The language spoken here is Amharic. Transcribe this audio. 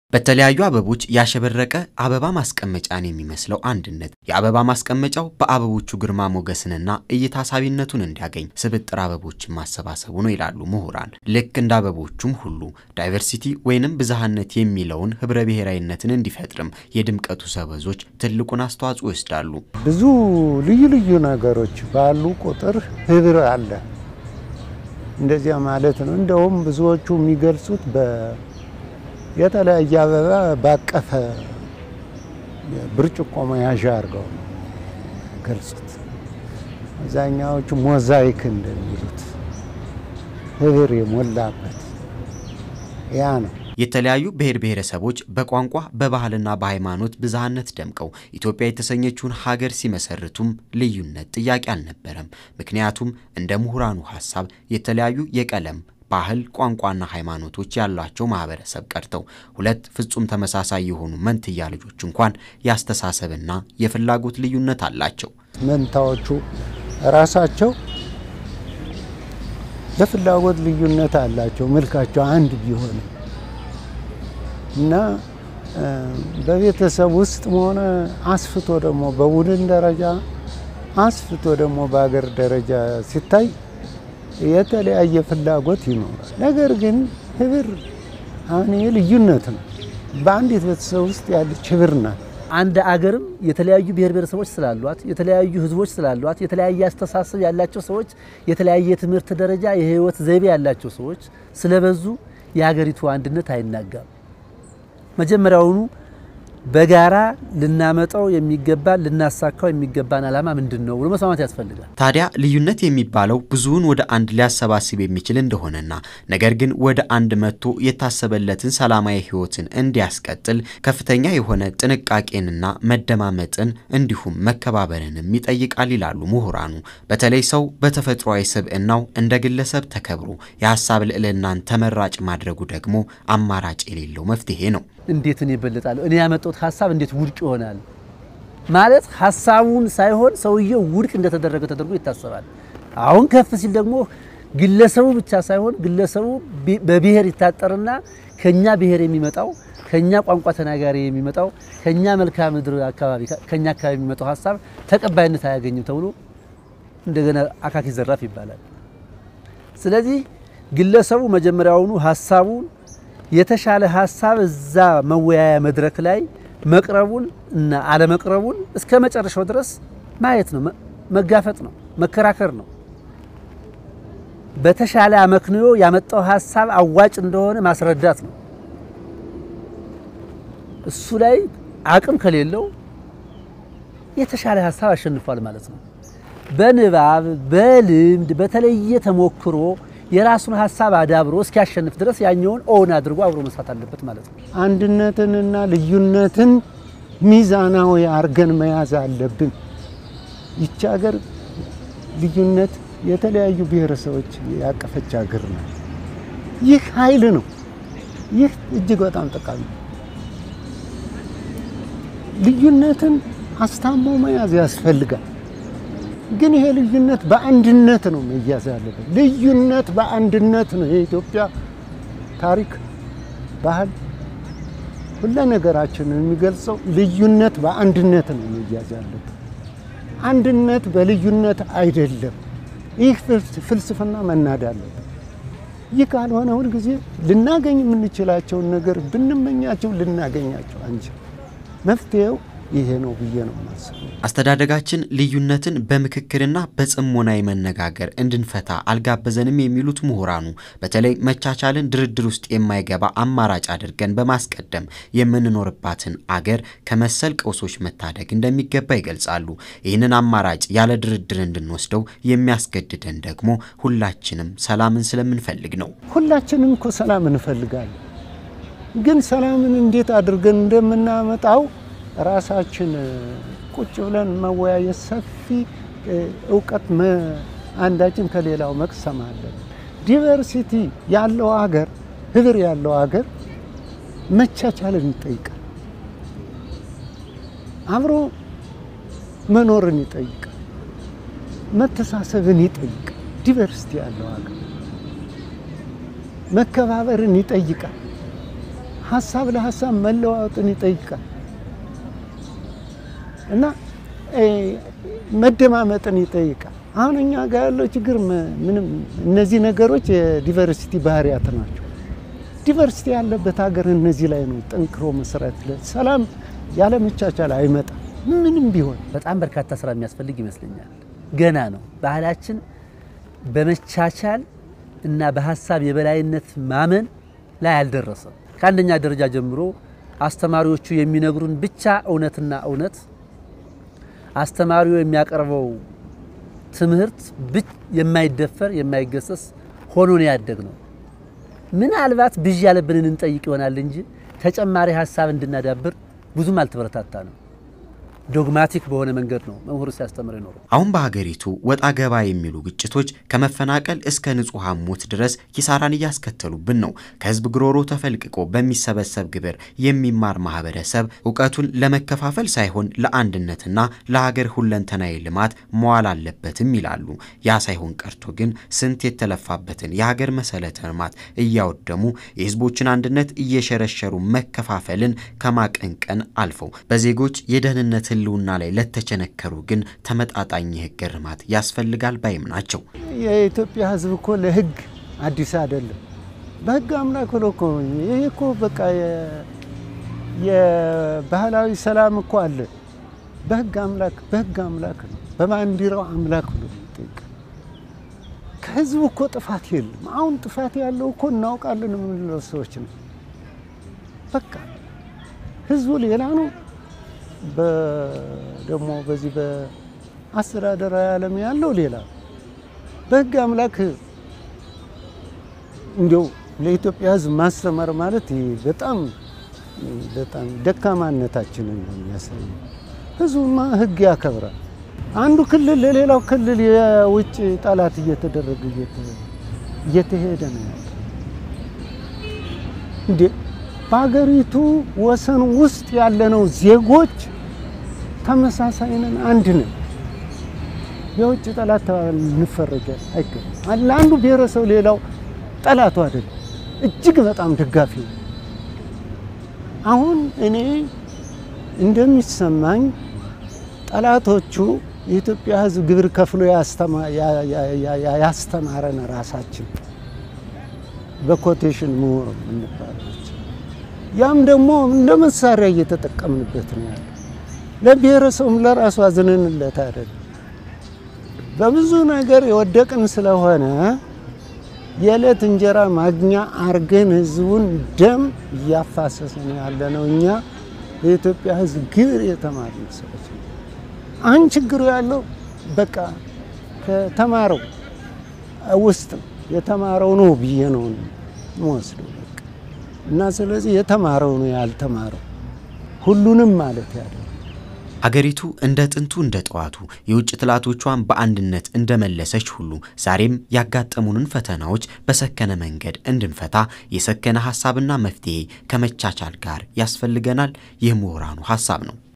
በተለያዩ አበቦች ያሸበረቀ አበባ ማስቀመጫን የሚመስለው አንድነት የአበባ ማስቀመጫው በአበቦቹ ግርማ ሞገስንና እይታ ሳቢነቱን እንዲያገኝ ስብጥር አበቦችን ማሰባሰቡ ነው ይላሉ ምሁራን። ልክ እንደ አበቦቹም ሁሉ ዳይቨርሲቲ ወይንም ብዝሃነት የሚለውን ህብረ ብሔራዊነትን እንዲፈጥርም የድምቀቱ ሰበዞች ትልቁን አስተዋጽኦ ይወስዳሉ። ብዙ ልዩ ልዩ ነገሮች ባሉ ቁጥር ህብር አለ። እንደዚያ ማለት ነው። እንደውም ብዙዎቹ የሚገልጹት በ የተለያየ አበባ ባቀፈ ብርጭቆ መያዣ አድርገው ነው ገልጹት። አብዛኛዎቹ ሞዛይክ እንደሚሉት ህብር የሞላበት ያ ነው። የተለያዩ ብሔር ብሔረሰቦች በቋንቋ በባህልና በሃይማኖት ብዝሃነት ደምቀው ኢትዮጵያ የተሰኘችውን ሀገር ሲመሰርቱም ልዩነት ጥያቄ አልነበረም። ምክንያቱም እንደ ምሁራኑ ሀሳብ የተለያዩ የቀለም ባህል፣ ቋንቋና ሃይማኖቶች ያሏቸው ማህበረሰብ ቀርተው ሁለት ፍጹም ተመሳሳይ የሆኑ መንትያ ልጆች እንኳን የአስተሳሰብና የፍላጎት ልዩነት አላቸው። መንታዎቹ ራሳቸው የፍላጎት ልዩነት አላቸው። መልካቸው አንድ ቢሆንም እና በቤተሰብ ውስጥ ሆነ አስፍቶ ደግሞ በቡድን ደረጃ አስፍቶ ደግሞ በሀገር ደረጃ ሲታይ የተለያየ ፍላጎት ይኖራል። ነገር ግን ህብር አሁን ይህ ልዩነት ነው። በአንዲት ቤተሰብ ውስጥ ያለች ህብር ናት። አንድ አገርም የተለያዩ ብሔር ብሔረሰቦች ስላሏት፣ የተለያዩ ህዝቦች ስላሏት፣ የተለያየ አስተሳሰብ ያላቸው ሰዎች፣ የተለያየ ትምህርት ደረጃ፣ የህይወት ዘይቤ ያላቸው ሰዎች ስለበዙ የሀገሪቱ አንድነት አይናጋም። መጀመሪያውኑ በጋራ ልናመጣው የሚገባ ልናሳካው የሚገባን ዓላማ ምንድን ነው ብሎ መስማማት ያስፈልጋል። ታዲያ ልዩነት የሚባለው ብዙውን ወደ አንድ ሊያሰባስብ የሚችል እንደሆነና ነገር ግን ወደ አንድ መጥቶ የታሰበለትን ሰላማዊ ህይወትን እንዲያስቀጥል ከፍተኛ የሆነ ጥንቃቄንና መደማመጥን እንዲሁም መከባበርንም ይጠይቃል ይላሉ ምሁራኑ። በተለይ ሰው በተፈጥሯዊ ስብዕናው እንደ ግለሰብ ተከብሮ የሀሳብ ልዕልናን ተመራጭ ማድረጉ ደግሞ አማራጭ የሌለው መፍትሄ ነው። እንዴት እኔ እበልጣለሁ? እኔ ያመጣሁት ሀሳብ እንዴት ውድቅ ይሆናል? ማለት ሀሳቡን ሳይሆን ሰውየው ውድቅ እንደተደረገ ተደርጎ ይታሰባል። አሁን ከፍ ሲል ደግሞ ግለሰቡ ብቻ ሳይሆን ግለሰቡ በብሔር ይታጠርና ከኛ ብሔር የሚመጣው ከኛ ቋንቋ ተናጋሪ የሚመጣው ከኛ መልክዓ ምድር አካባቢ ከኛ አካባቢ የሚመጣው ሀሳብ ተቀባይነት አያገኝም ተብሎ እንደገና አካኪ ዘራፍ ይባላል። ስለዚህ ግለሰቡ መጀመሪያውኑ ሀሳቡን የተሻለ ሀሳብ እዛ መወያያ መድረክ ላይ መቅረቡን እና አለመቅረቡን እስከ መጨረሻው ድረስ ማየት ነው፣ መጋፈጥ ነው፣ መከራከር ነው። በተሻለ አመክንዮ ያመጣው ሀሳብ አዋጭ እንደሆነ ማስረዳት ነው። እሱ ላይ አቅም ከሌለው የተሻለ ሀሳብ አሸንፏል ማለት ነው። በንባብ በልምድ በተለየ ተሞክሮ የራሱን ሀሳብ አዳብሮ እስኪያሸንፍ ድረስ ያኛውን ኦን አድርጎ አብሮ መስራት አለበት ማለት ነው። አንድነትንና ልዩነትን ሚዛናዊ አርገን መያዝ አለብን። ይቺ ሀገር ልዩነት የተለያዩ ብሔረሰቦች ያቀፈች ሀገር ናት። ይህ ኃይል ነው። ይህ እጅግ በጣም ጠቃሚ ነው። ልዩነትን አስታሞ መያዝ ያስፈልጋል። ግን ይሄ ልዩነት በአንድነት ነው መያዝ ያለበት። ልዩነት በአንድነት ነው የኢትዮጵያ ታሪክ፣ ባህል፣ ሁለ ነገራችንን የሚገልጸው ልዩነት በአንድነት ነው መያዝ ያለበት። አንድነት በልዩነት አይደለም። ይህ ፍልስፍና መናድ አለበት። ይህ ካልሆነ ሁልጊዜ ልናገኝ የምንችላቸውን ነገር ብንመኛቸው ልናገኛቸው አንችል። መፍትሄው ይሄ ነው ብዬ ነው የማስበው። አስተዳደጋችን ልዩነትን በምክክርና በጽሞና መነጋገር እንድንፈታ አልጋበዘንም የሚሉት ምሁራኑ በተለይ መቻቻልን ድርድር ውስጥ የማይገባ አማራጭ አድርገን በማስቀደም የምንኖርባትን አገር ከመሰል ቀውሶች መታደግ እንደሚገባ ይገልጻሉ። ይህንን አማራጭ ያለ ድርድር እንድንወስደው የሚያስገድደን ደግሞ ሁላችንም ሰላምን ስለምንፈልግ ነው። ሁላችንም እኮ ሰላም እንፈልጋለን። ግን ሰላምን እንዴት አድርገን እንደምናመጣው ራሳችን ቁጭ ብለን መወያየት፣ ሰፊ እውቀት አንዳችን ከሌላው መቅሰም አለን። ዲቨርሲቲ ያለው ሀገር፣ ህብር ያለው ሀገር መቻቻልን ይጠይቃል። አብሮ መኖርን ይጠይቃል። መተሳሰብን ይጠይቃል። ዲቨርሲቲ ያለው ሀገር መከባበርን ይጠይቃል። ሀሳብ ለሀሳብ መለዋወጥን ይጠይቃል እና መደማመጥን ይጠይቃል። አሁን እኛ ጋር ያለው ችግር ምንም እነዚህ ነገሮች የዲቨርሲቲ ባህሪያት ናቸው። ዲቨርሲቲ ያለበት ሀገር እነዚህ ላይ ነው ጠንክሮ መስራት። ሰላም ያለመቻቻል አይመጣም ምንም ቢሆን። በጣም በርካታ ስራ የሚያስፈልግ ይመስለኛል። ገና ነው። ባህላችን በመቻቻል እና በሀሳብ የበላይነት ማመን ላይ አልደረሰም። ከአንደኛ ደረጃ ጀምሮ አስተማሪዎቹ የሚነግሩን ብቻ እውነትና እውነት አስተማሪው የሚያቀርበው ትምህርት የማይደፈር የማይገሰስ ሆኖ ነው ያደግ ነው። ምናልባት ብዥ ያለብንን እንጠይቅ ይሆናል እንጂ ተጨማሪ ሀሳብ እንድናዳብር ብዙም አልተበረታታ ነው። ዶግማቲክ በሆነ መንገድ ነው መምህሩ ሲያስተምር ይኖረው። አሁን በሀገሪቱ ወጣ ገባ የሚሉ ግጭቶች ከመፈናቀል እስከ ንጹሐን ሞት ድረስ ኪሳራን እያስከተሉብን ነው። ከህዝብ ግሮሮ ተፈልቅቆ በሚሰበሰብ ግብር የሚማር ማህበረሰብ እውቀቱን ለመከፋፈል ሳይሆን ለአንድነትና ለሀገር ሁለንተናዊ ልማት መዋል አለበትም ይላሉ። ያ ሳይሆን ቀርቶ ግን ስንት የተለፋበትን የሀገር መሰረተ ልማት እያወደሙ የህዝቦችን አንድነት እየሸረሸሩ መከፋፈልን ከማቀንቀን አልፈው በዜጎች የደህንነት ህልውና ላይ ለተቸነከሩ ግን ተመጣጣኝ የህግ እርማት ያስፈልጋል ባይም ናቸው። የኢትዮጵያ ህዝብ እኮ ለህግ አዲስ አይደለም። በህግ አምላክ ብሎ እኮ ይሄ እኮ በቃ የባህላዊ ሰላም እኮ አለ። በህግ አምላክ በህግ አምላክ ነው፣ በባንዲራው አምላክ ብሎ ይጠይቅ። ከህዝቡ እኮ ጥፋት የለም። አሁን ጥፋት ያለው እኮ እናውቃለን የምንለው ሰዎች ነው። በቃ ህዝቡ ሌላ ነው። ደግሞ በዚህ በአስተዳደራዊ ዓለም ያለው ሌላ በህግ አምላክ እንዲያው ለኢትዮጵያ ህዝብ ማስተማር ማለት በጣም በጣም ደካማነታችንን ነው የሚያሳየው። ህዝቡማ ህግ ያከብራል። አንዱ ክልል ለሌላው ክልል የውጭ ጠላት እየተደረገ እየተሄደ ነው ያለ እንዴ በሀገሪቱ ወሰን ውስጥ ያለነው ዜጎች ተመሳሳይ ነን፣ አንድ ነን። የውጭ ጠላት እንፈረጃል አይገባም። ለአንዱ ብሔረሰብ ሌላው ጠላቱ አይደለም፣ እጅግ በጣም ደጋፊ ነው። አሁን እኔ እንደሚሰማኝ ጠላቶቹ የኢትዮጵያ ህዝብ ግብር ከፍሎ ያስተማረን ራሳችን በኮቴሽን ምሁር እንባለች ያም ደግሞ እንደ መሳሪያ እየተጠቀምንበት ነው ያለ። ለብሔረሰቡም ለራሱ አዝነንለት አይደለም። በብዙ ነገር የወደቅን ስለሆነ የዕለት እንጀራ ማግኛ አርገን ህዝቡን ደም እያፋሰስን ያለ ነው። እኛ የኢትዮጵያ ህዝብ ግብር የተማርን ሰዎች ነው። አሁን ችግሩ ያለው በቃ ከተማረው ውስጥ የተማረው ነው ብዬ ነው የምወስደው። እና ስለዚህ የተማረው ነው ያልተማረው ሁሉንም ማለት ያለ አገሪቱ እንደ ጥንቱ እንደ ጠዋቱ የውጭ ጥላቶቿን በአንድነት እንደመለሰች ሁሉ ዛሬም ያጋጠሙንን ፈተናዎች በሰከነ መንገድ እንድንፈታ የሰከነ ሀሳብና መፍትሄ ከመቻቻል ጋር ያስፈልገናል። ይህ ምሁራኑ ሀሳብ ነው።